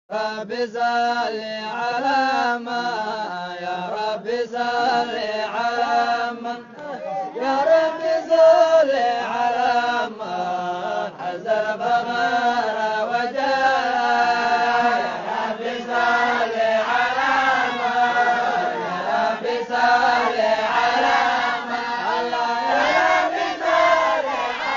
رب صل على ما يا رب صل على من يا رب صل على من حزن فغار وجاء يا رب صل على من يا رب صل على من الله يا رب صل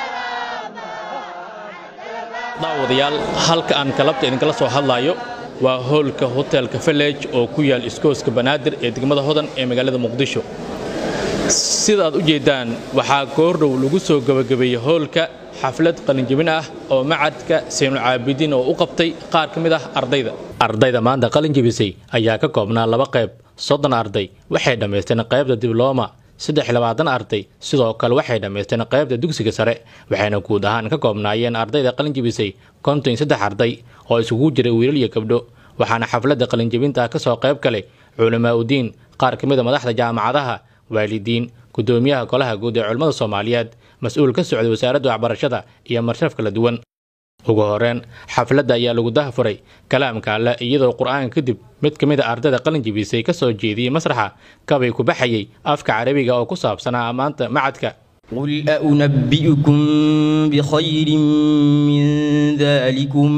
daawadayaal halka aan galabta idinkala soo hadlayo waa hoolka hotelka village oo ku yaal iskooska banaadir ee degmada hodan ee magaalada muqdisho sida aad u jeeddaan waxaa goordhow lagu soo gebagabeeyey hoolka xaflad qalinjebin ah oo macadka saynul caabidiin oo u qabtay qaar ka mid ah ardayda ardayda maanta qalinjebisay ayaa ka koobnaa laba qayb soddon arday waxay dhammaysteen qaybta diblooma saddex labaatan arday sidoo kale waxay dhammaysteen qaybta dugsiga sare waxayna guud ahaan ka koobnaayeen ardayda qalinjebisay konton iyo saddex arday oo isugu jiray wiilal iyo gabdho waxaana xafladda qalinjebinta ka soo qayb galay culamaa udiin qaar ka mid a madaxda jaamacadaha waalidiin gudoomiyaha golaha guud ee culimmada soomaaliyeed mas-uul ka socday wasaaradda waxbarashada iyo marshaaf kala duwan ugu horeen xafladda ayaa lagu dahafuray kalaamka alle iyadoo qur'aanka kadib mid ka mid a ardayda qalinjebisay ka soo jeediyey masraxa kabay ku baxayay afka carabiga oo ku saabsanaa ammaanta macadka قل أنبئكم بخير من ذلكم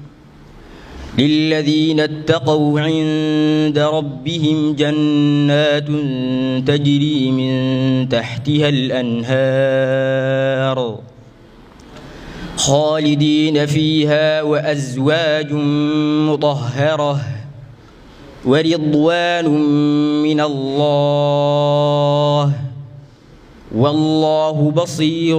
للذين اتقوا عند ربهم جنات تجري من تحتها الأنهار خالدين فيها وأزواج مطهرة ورضوان من الله والله بصير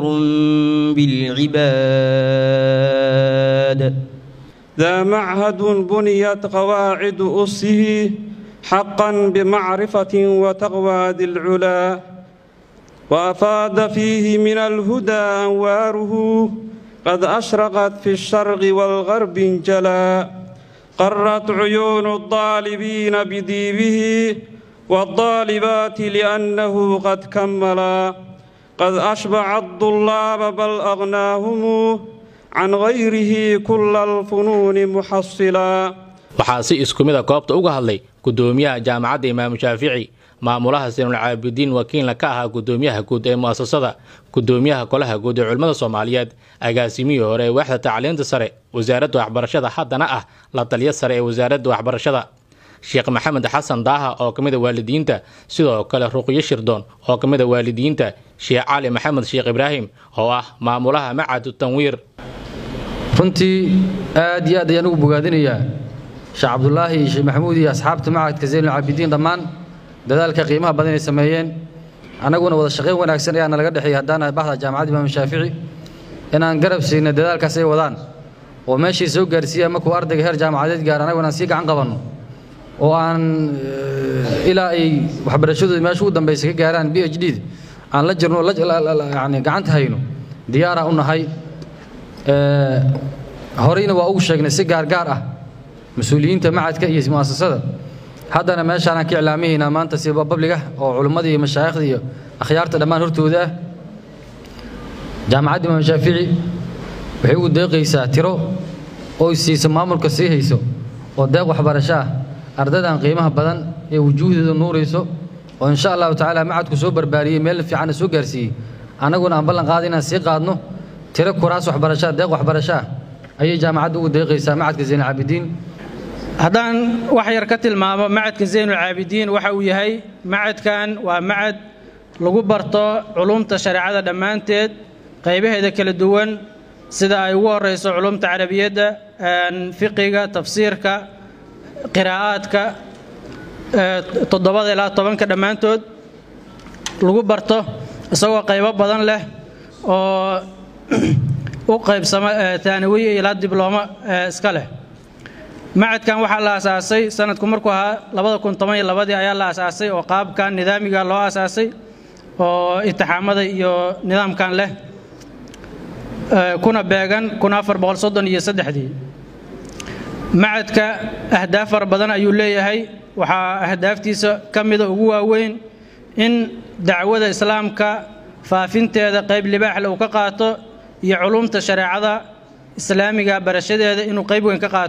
بالعباد ذا معهد بنيت قواعد أسه حقا بمعرفة وتقوى ذي العلا وأفاد فيه من الهدى أنواره قد أشرقت في الشرق والغرب جلا قرت عيون الطالبين بديبه والطالبات لأنه قد كملا قد أشبع الطلاب بل أغناهم عن غيره كل الفنون محصلا waxaa si isku mid a goobta uga hadlay gudoomiyaha jaamacadda imaamu shaafici maamulaha saynul caabidiin wakiilna ka ahaa gudoomiyaha guud ee mu'asasada gudoomiyaha golaha guud ee culimmada soomaaliyeed agaasimihii hore ee waaxda tacliinta sare wasaaradda waxbarashada haddana ah la taliya sare ee wasaaradda waxbarashada sheekh maxamed xasan daaha oo ka mid a waalidiinta sidoo kale ruqyo shirdoon oo ka mid a waalidiinta sheekh cali maxamed sheekh ibraahim oo ah maamulaha macadu tanwiir runtii aad iyo aad ayaan ugu bogaadinayaa sheekh cabdulaahi iyo sheekh maxamuud iyo asxaabta macadka zaynul caabidiin dhammaan dadaalka qiimaha badan ay sameeyeen annaguna wada shaqayn wanaagsan ayaana laga dhexeeyay haddaana baxda jaamacadda imaamu shaafici inaan garab siina dadaalkaas ay wadaan oo meeshii soo gaarsiiya markuu ardayga heer jaamacadeed gaar annaguna aan sii gacan qabanno oo aan ilaa ay waxbarashadooda meesha ugu dambaysa ka gaaraan b h d aan la jirno yani gacanta hayno diyaaraan u nahay horeyna waa ugu sheegnay si gaargaar ah mas-uuliyiinta macadka iyo mu'asasada haddana meeshaanaan ka iclaamihaynaa maanta si babliga oo culimmada iyo mashaayikhda iyo akhyaarta dhammaan hortooda ah jaamacadda imaam shaafici waxay ugu deeqaysaa tiro oo siisa maamulka sii hayso oo deeq waxbarasho ah ardaydan qiimaha badan ee wujuuhdooda nuurayso oo insha allahu tacaala macadku soo barbaariyey meel fiicanna soo gaarsiiyey annaguna aan ballan qaada inaan sii qaadno tiro kuraas waxbarashaa deeq waxbarasho ah ayay jaamacadda ugu deeqaysaa macadka zaynul caabidiin haddaan wax yar ka tilmaamo macadka zaynul caabidiin waxa uu yahay macadkan waa macad lagu barto culumta shareecada dhammaanteed qaybaheeda kala duwan sida ay ugu horayso culumta carabiyadda fiqiga tafsiirka qiraa'aadka toddobada ilaa tobanka dhammaantood lagu barto isagoo qaybo badan leh oo u qaybsama taanawiya ilaa diblooma iska leh macadkan waxaa la asaasay sanadku markuu ahaa labada kun toban iyo labadii ayaa la asaasay oo qaabkan nidaamiga loo asaasay oo intixaamada iyo nidaamkan leh kuna beegan kun afar boqol soddon iyo saddexdii macadka ahdaaf fara badan ayuu leeyahay waxaa ahdaaftiisa ka mida ugu waaweyn in dacwada islaamka faafinteeda qayb libaaxle uu ka qaato iyo culumta shareecada islaamiga barashadeeda inuu qayb weyn ka qaato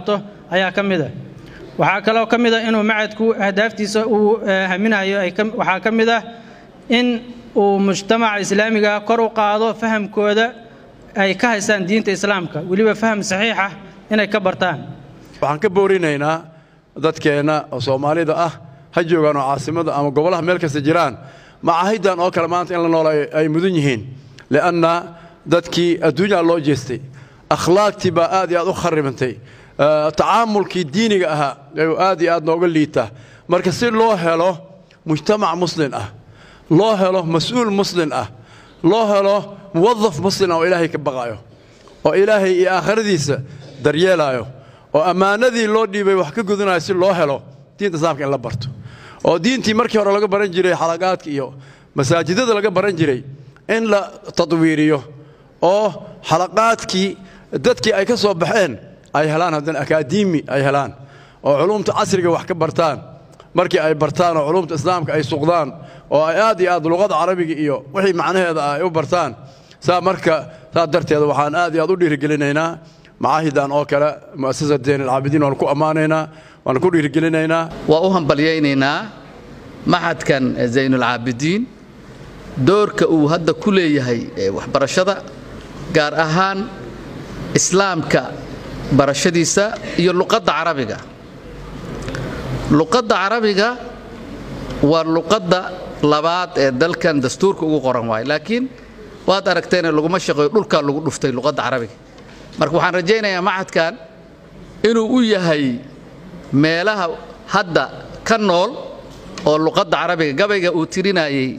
ayaa ka mid ah waxaa kaloo ka mid ah inuu macadku ahdaaftiisa uu haminayo waxaa ka mid ah in uu mujtamaca islaamiga kor u qaado fahamkooda ay ka haystaan diinta islaamka weliba faham saxiix ah inay ka bartaan waxaan ka boorinaynaa dadkeenna oo soomaalida ah ha joogaan oo caasimada ama gobolaha meel kasta jiraan macaahidan oo kale maanta in la nool ay mudan yihiin li'anna dadkii adduunyaa loo jeestay akhlaaqtii baa aad iyo aad u kharibantay tacaamulkii diiniga ahaa ayuu aad iyo aad nooga liitaa marka si loo helo mujtamac muslin ah loo helo mas-uul muslin ah loo helo muwadaf muslin ah oo ilaahay ka baqaayo oo ilaahay iyo aakhiradiisa daryeelaayo oo ammaanadii loo dhiibay wax ka gudanayo si loo helo diinta islaamka in la barto oo diintii markii hore laga baran jiray xalaqaadka iyo masaajidada laga baran jiray in la tadwiiriyo oo xalaqaadkii dadkii ay ka soo baxeen ay helaan haddana akaademi ay helaan oo culumta casriga wax ka bartaan markii ay bartaan oo culumta islaamka ay suqdaan oo ay aad iyo aad luqada carabiga iyo wixii macnaheeda ay u bartaan saa marka saa darteeda waxaan aad iyo aad u dhiirigelinaynaa macaahidan oo kale mu'asasat zayn alcaabidiin waan ku ammaanaynaa waan ku dhiirigelinaynaa waa u hambalyaynaynaa maxadkan zaynulcaabidiin doorka uu hadda ku leeyahay waxbarashada gaar ahaan islaamka barashadiisa iyo luqadda carabiga luqadda carabiga waa luqadda labaad ee dalkan dastuurka ugu qoran waayo laakiin waad aragteene laguma shaqeeyo dhulkaa lagu dhuftay luqadda carabiga marka waxaan rajaynayaa maxadkan inuu u yahay meelaha hadda ka nool oo luqadda carabiga gabayga uu tirinayey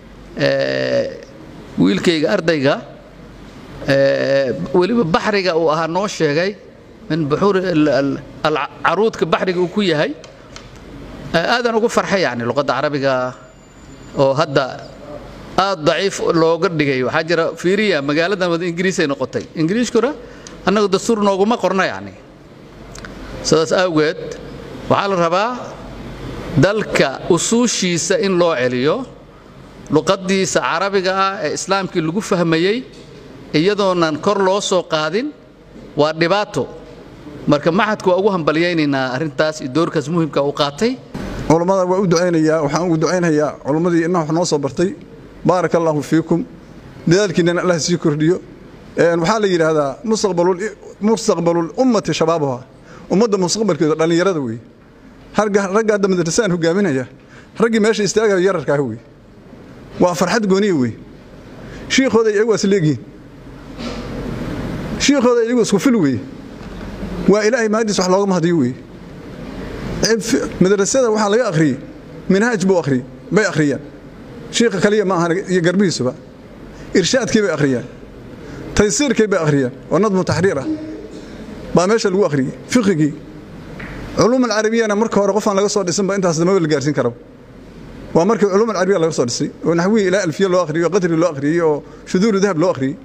wiilkayga ardayga weliba baxriga uu ahaa noo sheegay min buxuur caruudka baxriga uu ku yahay aadaan ugu farxay yani luqadda carabiga oo hadda aad daciif looga dhigay waxaa jira fiiriya magaaladan wada ingiriisay noqotay ingiriiskuna annagu dastuur nooguma qorna yani sidaas awgeed waxaa la rabaa dalka usuushiisa in loo celiyo luqaddiisa carabiga ah ee islaamkii lagu fahmayey iyadoonan kor loo soo qaadin waa dhibaato marka maxadku waa ugu hambalyaynaynaa arrintaas iyo doorkaas muhimka uu qaatay culammada waa u ducaynayaa waxaan ugu ducaynayaa culammadii inna wax noo soo bartay baaraka allaahu fiikum dadaalkiinnana allah sii kordhiyo waxaa la yidhaahdaa mustaqbalul ummati shabaabuha ummadda mustaqbalkeeda dhallinyarada weeye ragga hadda madrasaan hogaaminaya raggii meesha istaagaya yararkaah wey waa farxad gooniya wey shiikhooda iyagu waa isleegihiin shiikhooda iyagu isku fil weeye waa ilaahay mahadiis wax looga mahadiyo weeye madrasada waxaa laga akhriyey minhaaj buu akhriyey bay akhriyaan shiikha kaliya ma ahan iyo garbihiisuba irshaadkii bay akhriyaan taysiirkii bay akhriyaan oo nadmu taxriir ah baa meesha lagu akhriyey fiqigii culuum alcarabiyana marka hore qofaan laga soo dhisanba intaas damaba la gaarsiin karaba waa markii culuum alcarabiya laga soo dhisay oo naxwihii ilaa alfiya loo akhriyey oo qadri loo akhriyey oo shuduuru dahab loo akhriyey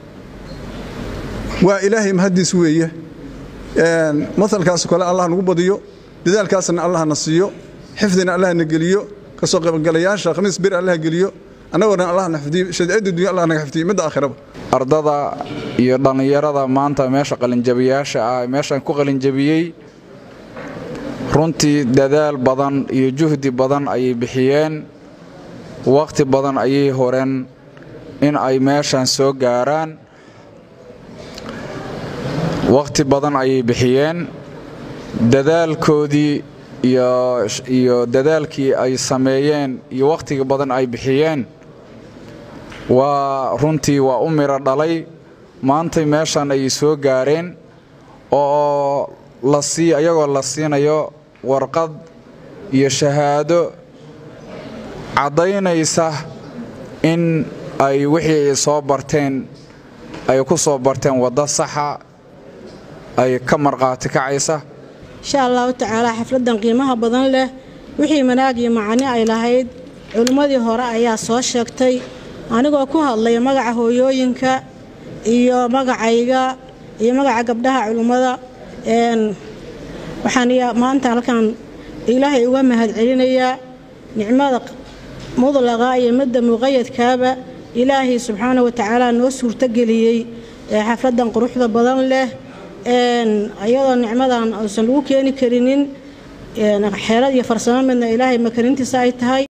waa ilaahay mahadiis weeye masalkaas kale allah nagu badiyo dadaalkaasna allah na siiyo xifdina allah na geliyo kasoo qaybgalayaasha khamiis bir allah geliyo annagoo allah na xifdiyo shadcida dunya allah naga xifdiyo midda aakhiraba ardada iyo dhallinyarada maanta meesha qalinjabiyaasha ah meeshan ku qalinjabiyey runtii dadaal badan iyo juhdi badan ayay bixiyeen wakhti badan ayay horeen in ay meeshan soo gaaraan wakhti badan ayay bixiyeen dadaalkoodii iyo dadaalkii ay sameeyeen iyo wakhtiga badan ay bixiyeen waa runtii waa u midho dhalay maantay meeshan ayay soo gaareen oo la sii ayagoo la siinayo warqad iyo shahaado caddaynaysa in ay wixii ay soo barteen ay ku soo barteen waddo saxa ay ka markhaati kacaysa insha allahu tacaala xafladdan qiimaha badan leh wixii manaag iyo macani ay lahayd culimmadii hore ayaa soo sheegtay anigoo ku hadlaya magaca hooyooyinka iyo magacayga iyo magaca gabdhaha culimmada waxaan maanta halkan ilaahay uga mahadcelinayaa nicmada mudlaqa iyo midda muqayadkaaba ilaahay subxaana wa tacaala noo suurtogeliyey ee xafladdan quruxda badan leh iyadoo nicmadan uusan lagu keeni karinin xeelad iyo farsamo midna ilaahay makarintiisa ay tahay